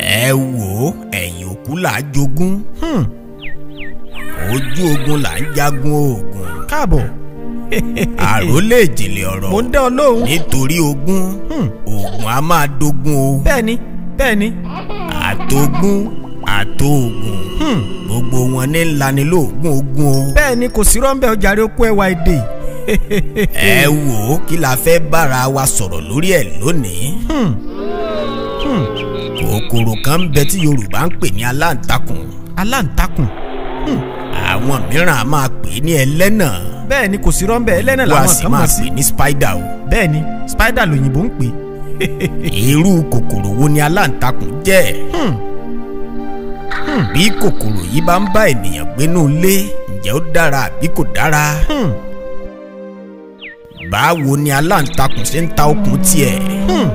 ẹ wò ó ẹ̀yìn òkú là á jogún Hmm, ojú ogun là ń jagun oògùn káàbọ̀ àròlé ìjìnlẹ̀ ọ̀rọ̀ mo ń dá ọ lóhùn. nítorí ogún Hmm, oògùn a máa dogun o bẹ́ẹ̀ni bẹ́ẹ̀ni. àtogún àtòògùn Hmm, gbogbo wọn ní ńlanilóògùn ogun o bẹ́ẹ̀ni kò sí rọ́ńbẹ́ ọjàre okú ẹwà èdè. ẹ wò ó kí la fẹ́ bára wa sọ̀rọ̀ lórí ẹ̀ lónìí Hmm, hmm, kòkòrò kan ń bẹ tí Yorùbá ń pè ní aláǹtakùn aláǹtakùn. àwọn mìíràn a máa pè é ní ẹlẹ́nà bẹ́ẹ̀ni kò sí rọ́ńbẹ́ ẹlẹ́nà wọ́n a làwọn sì kan máa mọ̀ sí. pè ní spider o bẹ́ẹ̀ni spider lòyìnbó ń pè. irú kòkòrò wo ni aláǹtakùn jẹ́ Hmm, bí kòkòrò yìí bá ń bá ènìyàn gbénú ilé ǹjẹ́ ó dára àbí kò dára hmm, báwo ni aláǹtakùn ṣe ń ta okùn tiẹ̀ hmm.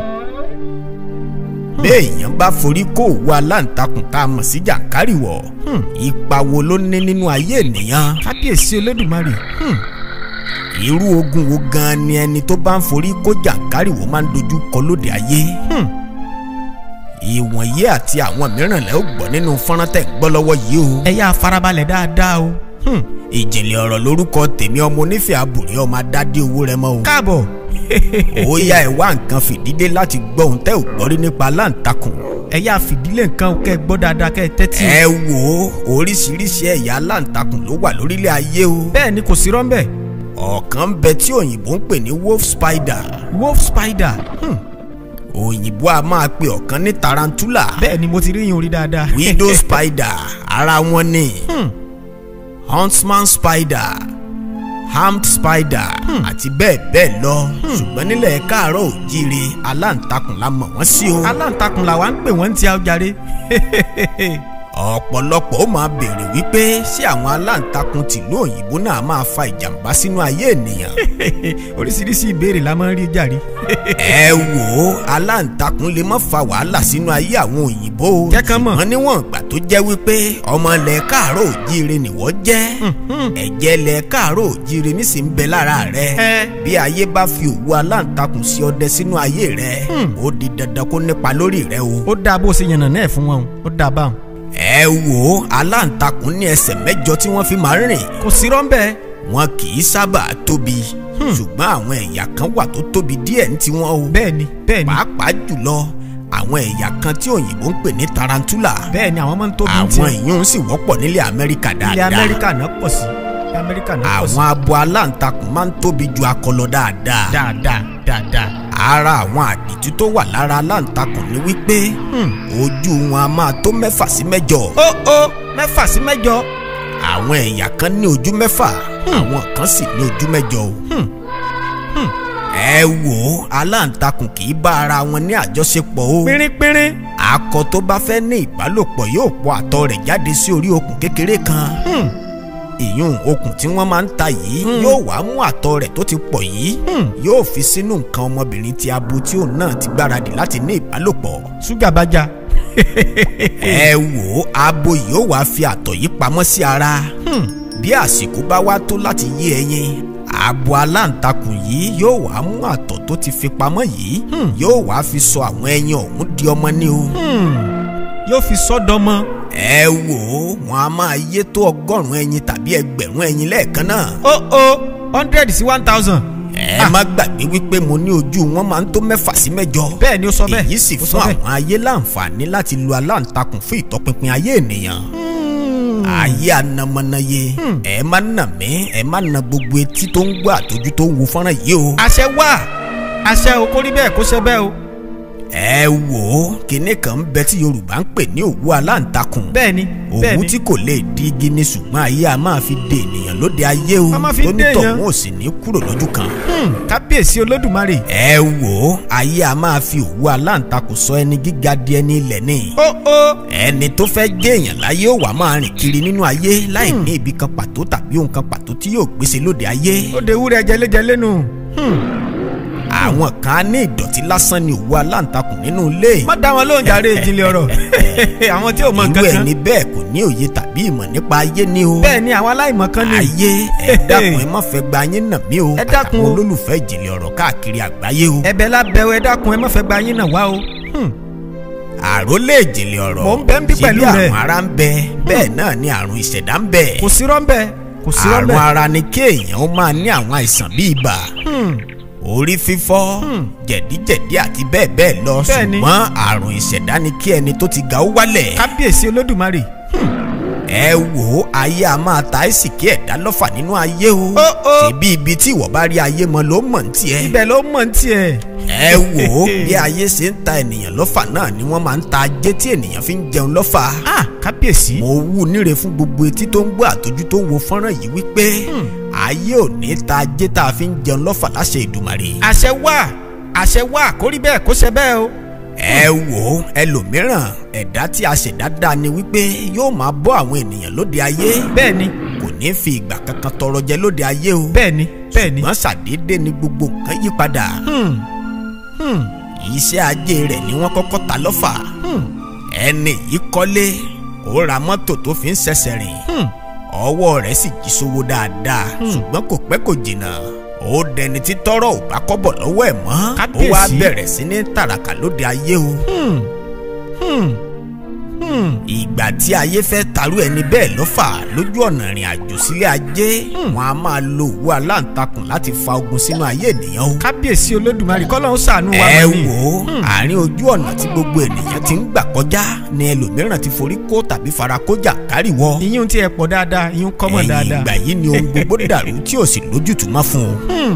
béèyàn bá forí kó òwú aláǹtakùn tá a mọ̀ sí jàǹkárìwọ̀ Hmm. ipa wo ló ní nínú ayé ènìyàn kábíyèsí olódùmarè. Hmm, irú ogun wo gan ni ẹni tó bá ń forí kó jàǹkárìwọ̀ máa ń dojú kọ lóde ayé hmm. ìwọ̀nyí àti àwọn mìíràn lẹ́ ó gbọ́ nínú fọ́nrán tẹ̀ ń gbọ́ lọ́wọ́ yìí o ẹ yá farabalẹ̀ dáadáa o. Hmm, ìjìnlẹ̀ ọ̀rọ̀ lórúkọ tèmi ọmọ onífẹ̀ẹ́ àbùrí ọmọ adádé owó rẹ mọ́ o káàbọ̀. ó yá ẹ wá nǹkan fìdídé láti gbọ́ ohun tẹ́ ò gbọ́ rí nípa aláǹtakùn ẹ yá fìdílé nǹkan kẹ́ ẹ gbọ́ dáadáa kẹ́ ẹ tẹ́tí. ẹ wò ó oríṣiríṣi ẹ̀yà aláǹtakùn ló wà lórílẹ̀ ayé o bẹ́ẹ̀ni kò sí rọ́ńbẹ́. ọ̀kan ń bẹ tí òyìnbó ń pè ní wolf spider wolf spider. Hmm, òyìnbó a máa pe ọ̀kan ní tarantula bẹ́ẹ̀ni mo ti rí yín orí dáadáa. widow spider ara wọn ni Hmm, huntsman spider hammed spider àti bẹ́ẹ̀ bẹ́ẹ̀ lọ ṣùgbọ́n nílẹ̀ káàárọ̀ òjíire aláǹtakùn la mọ̀ wọ́n sí o aláǹtakùn làwa ń pè wọ́n ń ti ọjàre. ọ̀pọ̀lọpọ̀ ó máa béèrè wípé ṣé àwọn aláǹtakùn tìlú òyìnbó náà máa fa ìjàmbá sínú ayé ènìyàn oríṣiríṣi ìbéèrè la máa ń rí jàre. ẹ wò ó aláǹtakùn lè má fa wàhálà sínú ayé àwọn òyìnbó o Kẹ́kàn mọ̀. ṣùgbọ́n níwọ̀n ìgbà tó jẹ́ wípé ọmọ ilẹ̀ káàárọ̀ òjíire nìwọ́ jẹ́ ẹ̀jẹ̀ ilẹ̀ káàárọ̀ òjíire nísìnyí ń bẹ lára rẹ ẹ bí ayé bá fi òwú aláǹtakùn sí ọdẹ sínú ayé rẹ ó di dandan kó nípa lórí rẹ o. ó dáa bó ṣe yànnà náà fún wọn o ó dáa báwọn. ẹ wò ó aláǹtakùn ní ẹsẹ̀ mẹ́jọ tí wọ́n fi máa ń rìn kò sí rọ́ńbẹ́. wọn kì í sábà tóbi ṣùgbọ́n àwọn ẹ̀yà kan wà tó tóbi díẹ̀ ní tiwọn o bẹ́ẹ̀ni bẹ́ẹ̀ni pàápàá jùlọ àwọn ẹ̀yà kan tí òyìnbó ń pè ní tarantula bẹ́ẹ̀ni àwọn máa ń tóbi àwọn tiẹ̀. ìyún sì wọ́pọ̀ nílẹ̀ amẹ́ríkà ilẹ̀ dáadáa amẹ́ríkà náà pọ̀ sí ilẹ̀ amẹ́ríkà náà pọ̀ sí. àwọn abo aláǹtakùn máa ń tóbi ju akọ lọ dáadáa dáadáa dáadáa. ara àwọn àdìtú tó wà lára aláǹtakùn ni wípé ojú wọn a máa tó mẹ́fà sí mẹ́jọ ó ó mẹ́fà sí mẹ́jọ. àwọn ẹ̀yà kan ní ojú mẹ́fà àwọn kan sì ní ojú mẹ́jọ o. ẹ wò ó aláǹtakùn kì í bá ara wọn ní àjọṣepọ̀ o. pínrínpínrín. akọ tó bá fẹ́ ní ìbálòpọ̀ yóò pọ̀ àtọ̀ rẹ̀ jáde sí orí okùn kékeré kan. ìyún okùn tí wọ́n máa ń ta yìí yóò wá mú àtọ̀ rẹ̀ tó ti pọ̀ yìí yóò fi sínú nǹkan ọmọbìnrin ti abo tí òun náà ti gbáradì láti ní ìbálòpọ̀. ṣúgà bá já. ẹ wò ó abo yìí ó wá fi àtọ̀ yìí pamọ́ sí ara bí àsìkò bá wá tó láti yé ẹyin abo aláǹtakùn yìí yóò wá mú àtọ̀ tó ti fi pamọ́ yìí yóò wá fi sọ àwọn ẹyin ọ̀hún di ọmọ ní o. yóò fi sọ́dọ̀mọ́. ẹ wò ó wọn a máa yé tó ọgọ́rùn-ún ẹyin tàbí ẹgbẹ̀rún ẹyin lẹ́ẹ̀kan náà. ó ó hundred sí one thousand. ẹ má gbàgbé wípé mo ní ojú wọn máa ń tó mẹ́fà sí mẹ́jọ. bẹ́ẹ̀ ni ó sọ bẹ́ẹ̀ èyí sì ó sọ fún bẹ́ẹ̀. àwọn ayé láǹfààní láti lo aláǹtakùn fún ìtọpinpin ayé ènìyàn. ayé anamọ́nàyé ẹ má nà mí ẹ má nà gbogbo etí tó ń gbọ́ àtọ́jú tó ń wo fọ́nrán yìí o. àṣẹ wà àṣẹ o kò rí bẹ́ẹ̀ kó ṣe bẹ́ẹ̀ o. ẹ wò ó kinní kan ń bẹ tí yorùbá ń pè ní òwú aláǹtakùn. bẹ́ẹ̀ ni bẹ́ẹ̀ òwú ni tí kò lè di igi ni ṣùgbọ́n ayé a máa fi de ènìyàn lóde ayé o A máa fi tó dé nítọ̀ èèyàn. wọn ò sì ní kúrò lójú kan. Hmm, kábíyèsí olódùmarè. ẹ wò ó ayé a máa fi òwú aláǹtakùn sọ ẹni gíga di ẹni ilẹ̀ ni. ó ó ẹni tó fẹ́ jẹ́ èèyàn láyé ó wà máa rìn kiri nínú ayé láì ní ibi kan pàtó tàbí ohun kan pàtó tí yóò gbèsè lóde ayé. ó de ewúrẹ́ jẹlẹ́jẹlẹ́ nù. àwọn kan á ní ìdọ̀tí lásán ni òwú aláǹtakùn nínú ilé. má dá wọn lóhùn jàre ìjìnlẹ̀ ọ̀rọ̀ àwọn tí ò mọ irú nǹkan kan. ẹni bẹ́ẹ̀ kò ní òye tàbí ìmọ̀ nípa ayé ni o. bẹ́ẹ̀ ni àwọn aláìmọ̀ kan ni. ayé ẹ dákun ẹ má fẹ́ gba yín nà mí o Ẹ dákun o. àtàwọn olólùfẹ́ ìjìnlẹ̀ ọ̀rọ̀ káàkiri àgbáyé o. ẹ̀bẹ̀ lábẹ́ ẹ dákun ẹ má fẹ́ gba yín náà wá o. Hmm. àrólé ìjìnlẹ̀ ọ̀rọ̀ Mò ń bẹ ń bí pẹ̀lú ṣebí rẹ̀. àrùn ara ń bẹ bẹ́ẹ̀ náà ni àrùn ìṣẹ̀dá ń bẹ kò sí rọ́ńbẹ́ kò sí àrùn rọ́ńbẹ́. ara ni kéèyàn ó máa ní àwọn àìsàn bíi ibà Hmm, orí fífọ́ jẹ̀díjẹ̀dí àti bẹ́ẹ̀ bẹ́ẹ̀ lọ Bẹ́ẹ̀ni. ṣùgbọ́n àrùn ìṣẹ̀dá ni kí ẹni tó ti ga ó wálẹ̀ kábíyèsí olódùmarè. ẹ wò ó ayé a máa ta ẹ́ sì kí ẹ̀dá lọ́fà nínú ayé o Ó, ó. ṣebí ibi tí ìwọ bá rí ayé mọ ló mọ̀ ní tiẹ̀ ibẹ̀ ló mọ̀ ní tiẹ̀. ẹ wò ó bí ayé ṣe ń ta ènìyàn lọ́fà náà ni wọ́n máa ń ta ajé tí ènìyàn fi ń jẹun lọ́fà ah kábíyèsí. mo wú níre fún gbogbo etí tó ń gbọ́ àtọ́jú tó ń wo fọ́nrán yìí wípé ayé ò ní ta ajé tá a fi ń jẹun lọ́fà láṣẹ Ìdùmarè àṣẹ wà àṣẹ wà kó rí bẹ́ẹ̀ kó ṣe bẹ́ẹ̀ o. ẹ wò ó ẹlòmíràn ẹ̀dá tí a ṣẹ̀dá dá ni wípé yóò máa bọ́ àwọn ènìyàn lóde ayé bẹ́ẹ̀ ni kò ní fi ìgbà kankan tọrọ jẹ lóde ayé o bẹ́ẹ̀ ni bẹ́ẹ̀ ni. ṣùgbọ́n ṣàdédé ni gbogbo nǹkan yí padà Hmm, hmm, iṣẹ́ ajé rẹ̀ ni wọ́n kọ́kọ́ ta lọ́fà hmm, ẹni yìí kọ́lé ó ra mọ́tò tó fi ń ṣẹ̀ṣẹ̀ rìn hmm. ọwọ́ rẹ̀ sì jí sówó dáadáa ṣùgbọ́n kò pẹ́ kò jìnnà ó dẹni tí tọrọ ò bá kọ́bọ̀ lọ́wọ́ ẹ̀ mọ́ ó wá Kábíyèsí. bẹ̀rẹ̀ sí ní tàràkà lóde ayé o Hmm, hmm, hmm. ìgbà tí ayé fẹ́ tarú ẹni bẹ́ẹ̀ lọ́fà lójú ọ̀nà ìrìn àjò sílé ajé wọn a máa lo òwú aláǹtakùn láti fa ogun sínú ayé ènìyàn o kábíyèsí olódùmarè kọ́lọ́hún ṣàánú wa ẹ mọ́ ni. wò ó àárín ojú ọ̀nà tí gbogbo ènìyàn ti ń gbà kọjá ni ẹlòmíràn ti forí kó tàbí fara kójà káríwọ ìyún tí ẹ pọ̀ dáadáa ìyún kọ́mọ̀ ẹ̀yìn dáadáa. ìgbà yìí ni ohun gbogbo dàrú tí ò sì lójútùú má fún un Hmm,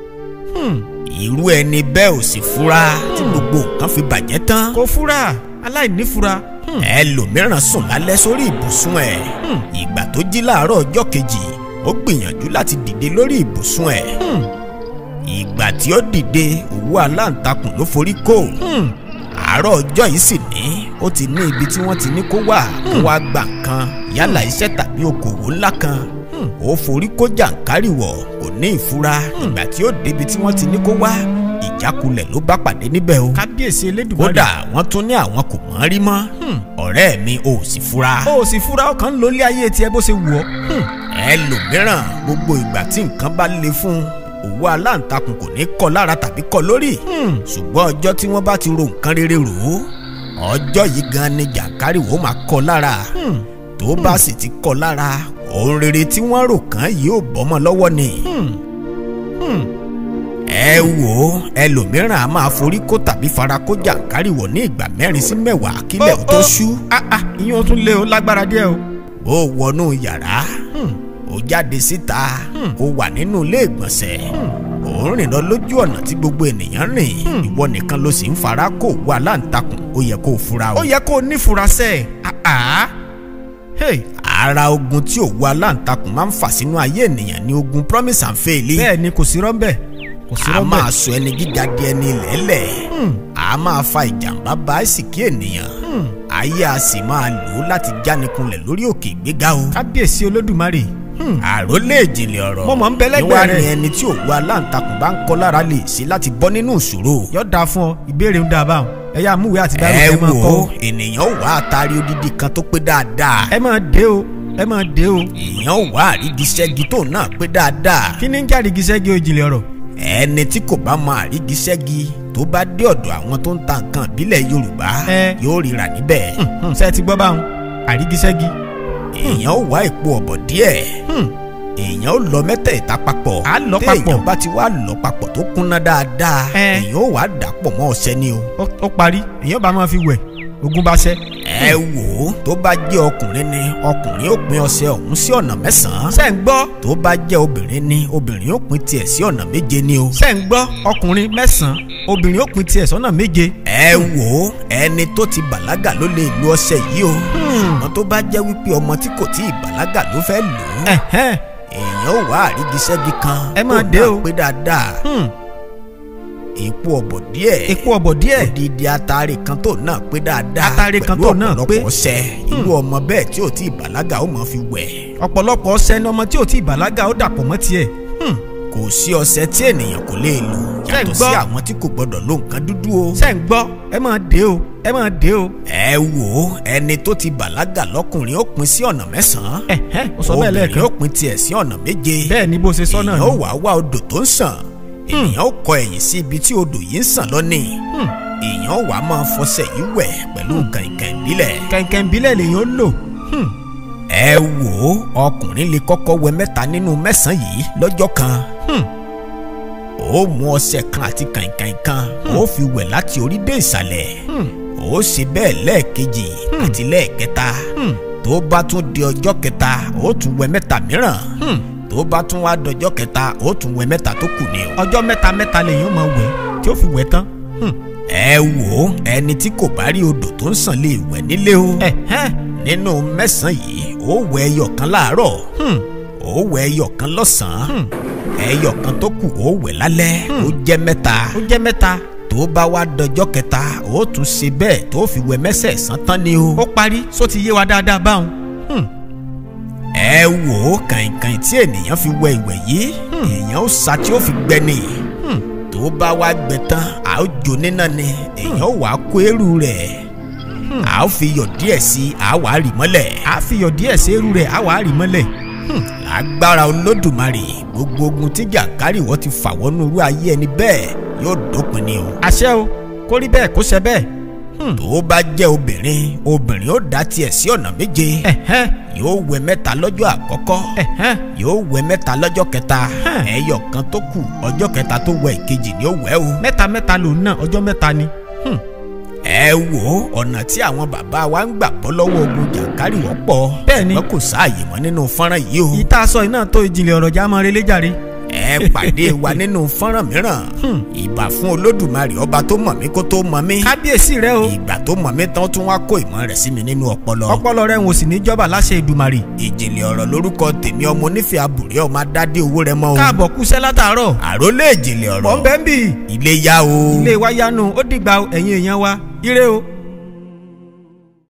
hmm. irú ẹni bẹ́ẹ̀ ò sì fura tí gbogbo nǹkan fi bàjẹ́ tán kò fura aláìní fura. Hmm, ẹlòmíràn sùn lálẹ́ sórí ibùsùn ẹ̀ ìgbà tó jí láàárọ̀ ọjọ́ kejì ó gbìyànjú láti dìde lórí ibùsùn ẹ̀ hmm, ìgbà tí ó dìde òwú aláǹtakùn ló forí kó hmm. àárọ̀ ọjọ́ yìí sì ní ó ti ní ibi tí wọ́n ti ní kó wà kó wá gbà nǹkan yálà iṣẹ́ tàbí okòwò ńlá kan ó forí kó jàǹkárìwọ̀ kò ní ìfura ìgbà tí ó débi tí wọ́n ti ní kó wá ìjákulẹ̀ ló bá pàdé níbẹ̀ o kábíyèsí elédùmarè. kódà wọ́n tún ní àwọn kò mọ̀ rí mọ́ ọ̀rẹ́ mi ò sì fura o ò sì fura ọkàn ń lo ilé ayé tiẹ̀ bó ṣe wù ọ́. Hmm, ẹlòmíràn gbogbo ìgbà tí nǹkan bá le fún un òwú aláǹtakùn kò ní kọ lára tàbí kọ lórí hmm. ṣùgbọ́n ọjọ́ tí wọ́n bá ti ro nǹkan rere rò ó ọjọ́ yìí gan ni jàǹkárìwò máa kọ lára Hmm. tó bá sì ti kọ lára ohun rere tí wọ́n rò kàn yìí ò bọ́mọ lọ́wọ́ ni Hmm. Hmm. ẹ wò ó ẹlòmíràn a máa forí kó tàbí fara kó jàǹkárìwò ní ìgbà mẹ́rin sí mẹ́wàá kílẹ̀ ó tó ṣú ah ah ìyún tún lé o lágbára díẹ̀ o. bó o wọnú yàrá ó jáde síta ó wà nínú ilé ìgbọ̀nsẹ̀ ó ń rìn lọ lójú ọ̀nà tí gbogbo ènìyàn rìn ìwọ nìkan ló sì ń fara kó òwú aláǹtakùn ó yẹ kó o fura o. ó yẹ kó o nífura sẹ́ ẹ̀ ah ah. Hey, ara ogun tí òwú aláǹtakùn máa ń fà sínú ayé ènìyàn ni ogun promise and fail. bẹ́ẹ̀ ni kò sí rọ́ńbẹ́ kò sí a rọ́ńbẹ́. máa sọ ẹni gíga di ẹni lẹ́lẹ̀ a máa fa ìjàmbá bá àìsìkí ènìyàn ayé a sì máa lò ó láti jánikunlẹ̀ lórí òkè ìgbéga o. kábíyèsí olódùmarè. Hmm. àròlé ìjìnlẹ̀ ọ̀rọ̀ Mo mọ̀ ń bẹ lẹ́gbẹ̀ẹ́ níwá rẹ̀. ni ẹni tí òwú aláǹtakùn bá ń kọ́ lára lè ṣe láti bọ́ nínú ìṣòro. yóò dáa fún ọ ìbéèrè ń dáa báwọn ẹ yá múwèé àti dárò ẹ ẹ máa wò kọ́ ó o. ènìyàn ò wá àtàrí odidi kan tó pé dáadáa ẹ máa dé o ẹ máa dé o. èèyàn ò wá àrígiṣẹ́gi tó náà pé dáadáa kí ni ń jáde gíṣẹ́gi òjìlẹ̀ ọ̀rọ̀. ẹni tí kò bá mọ àrígiṣẹ́gi tó bá dé ọ̀dọ̀ àwọn tó ń ta nǹkan ìbílẹ̀ Yorùbá Ẹ. yóò ríra níbẹ̀ Hmm, ṣé ẹ ti gbọ́ báwọn àrígíṣẹ́gi. èèyàn ò wá èpo ọ̀bọ̀ díẹ̀ Hmm. èèyàn ò lọ mẹ́tẹ̀ẹ̀ta papọ̀ Á lọ papọ̀. téèyàn bá ti wá lọ papọ̀ tó kúnná dáadáa Ẹ. èèyàn ò wá dàpọ̀ mọ́ ọṣẹ ni o. ó ó parí èèyàn bá máa fi wẹ̀ ogun bá ṣẹ́. ẹ wò ó tó bá jẹ́ ọkùnrin ni ọkùnrin ó pín ọṣẹ ọ̀hún sí ọ̀nà mẹ́sàn-án ṣé ń gbọ́ tó bá jẹ́ obìnrin ni obìnrin ó pín tiẹ̀ sí ọ̀nà méje ni o. ṣé ń gbọ́ ọkùnrin mẹ́sàn-án obìnrin ó pín tiẹ̀ sọ́nà méje. ẹ wò ó ẹni tó ti bàlágà ló lè lo ọṣẹ yìí o ṣùgbọ́n tó bá jẹ́ wípé ọmọ tí kò tí ì bàlágà ló fẹ́ lò ó Ẹ̀hẹ́n. èèyàn ò wá àrígiṣẹ́gi kan Ẹ máa tó dé náà o. pé dáadáa Hmm. èpo ọ̀bọ̀ díẹ̀ epo ọ̀bọ̀ díẹ̀ odidi atare kan tó náà pé dáadáa Atare kan tó náà pẹ̀lú pé. ọ̀pọ̀lọpọ̀ ọṣẹ irú ọmọ bẹ́ẹ̀ tí ò tí ì bàlágà ó mọ̀ fi wẹ̀ ọ̀pọ̀lọpọ̀ ọṣẹ ni ọmọ tí ò tí ì bàlágà ó dàpọ̀ mọ́ tiẹ̀. Hmm. kò sí ọṣẹ tí ènìyàn kò lè lò Ṣé ń yàtọ̀ gbọ́? sí àwọn tí kò gbọdọ̀ lo nǹkan dúdú o. ṣé ń gbọ́ ẹ máa dé o ẹ máa dé o. ẹ wò ó ẹni tó ti bàlágà lọ́kùnrin ó pín sí ọ̀nà mẹ́sàn-án Ẹ̀hẹ́n, ó sọ bẹ́ẹ̀ obìnrin lẹ́ẹ̀kan. ó pín tiẹ̀ sí ọ̀nà méje bẹ́ẹ̀ ni bó ṣe sọ náà èèyàn ó ni. wá wá odò tó ń sàn ènìyàn ó kọ ẹ̀yìn sí ibi tí odò yìí ń sàn lọ́nì èèyàn wàá máa fọṣẹ yìí wẹ̀ pẹ̀lú kàìnkàìn ìbílẹ̀. kẹ̀kẹ́ ìbílẹ̀ lèyàn ó lò. ẹ wò ó ọkùnrin lè kọ́kọ́ wẹ mẹ́ta nínú mẹ́sàn-án yìí lọ́jọ́ kan. ó mú ọṣẹ kan àti kàìnkàìn kan ó fi wẹ̀ láti orí dé ìsàlẹ̀. ó ṣe bẹ́ẹ̀ lẹ́ẹ̀kejì àti lẹ́ẹ̀kẹta. tó bá tún di ọjọ́ kẹta ó tún wẹ mẹ́ta mìíràn. tó bá tún wá dọjọ́ kẹta ó tún wẹ mẹ́ta tó kù ni o. ọjọ́ mẹ́ta mẹ́ta lèyàn máa wẹ̀ tí ó fi wẹ̀ tán. ẹ wò ó ẹni tí kò bá rí odò tó ń sàn lè wẹ̀ nílé o. ẹ̀hẹ́n nínú mẹ́sàn-án yìí ó wẹ ẹyọ kan láàárọ̀ ó wẹ ẹyọ kan lọ́sàn-án ẹyọ kan tó kù ó wẹ̀ lálẹ́ ó jẹ́ mẹ́ta ó jẹ́ mẹ́ta tó bá wá dọjọ́ kẹta ó tún ṣe bẹ́ẹ̀ tó fi wẹ mẹ́sẹ̀ẹ̀sán tán ni o. ó parí só ti yé wa dáadáa báwọn. ẹ wò ó kàìnkàìn tí ènìyàn fi wẹ ìwẹ̀ yìí èèyàn ó sa tí ó fi gbẹ ni tó bá wá gbẹ tán a ó jó níná ni èèyàn ó wàá kó eérú rẹ̀ a ó fi yọ̀ díẹ̀ sí i a wàá rì mọ́lẹ̀. a fi yọ̀ díẹ̀ sí irú rẹ̀ a wàá rì mọ́lẹ̀. lágbára olódùmarè gbogbo ogun tí jàǹkárì wọ́n ti fà wọnú irú ayé ẹni bẹ́ẹ̀ yóò dópin ni o. àṣẹ o kó rí bẹ́ẹ̀ kó ṣe bẹ́ẹ̀. tó bá jẹ́ obìnrin obìnrin ó dá tiẹ̀ sí ọ̀nà méje ẹ̀hẹ́n yóò wẹ mẹ́ta lọ́jọ́ àkọ́kọ́ ẹ̀hẹ́n yóò wẹ mẹ́ta lọ́jọ́ kẹta Hmm. ẹyọ kan tó kù ọjọ́ kẹta tó wẹ ìkejì ni ó wẹ̀ o. mẹ́ta mẹ́ta lòun náà ọjọ́ mẹ́ta ni. Hmm. ẹ wo ọ̀nà tí àwọn bàbá wa ń gbà bọ́ lọ́wọ́ ogun jàǹkárì wọ́pọ̀ Bẹ́ẹ̀ni. ṣùgbọ́n kò sáàyè mọ́ nínú fọ́nrán yìí o. ìta sọ iná tó ìjìnlẹ̀ ọ̀rọ̀ já mọ́ relé jàre. ẹ pàdé wa nínú fọ́nrán mìíràn ìbà fún olódùmarè ọba tó mọ̀ mí kó tó mọ̀ mí kábíyèsí rẹ o ìgbà tó mọ̀ mí tán tún wá kó ìmọ̀ rẹ̀ sí mi nínú ọpọlọ. ọpọlọ rẹ ń wò sí ní jọba láṣẹ ìdùmarè. ìjìnlẹ̀ ọ̀rọ̀ lórúkọ tèmi ọmọ onífẹ̀ẹ́ àbùrẹ́ ọmọ adádé owó rẹ mọ́ o. káàbọ̀ kúṣẹ́ látàárọ̀. àrólé ìjìnlẹ̀ mọ̀ ń ọ̀rọ̀ bẹ́ẹ̀ bì. ilé yá o. ilé wa yanu ó dìgbà ẹ̀yin èèyàn wa ire o.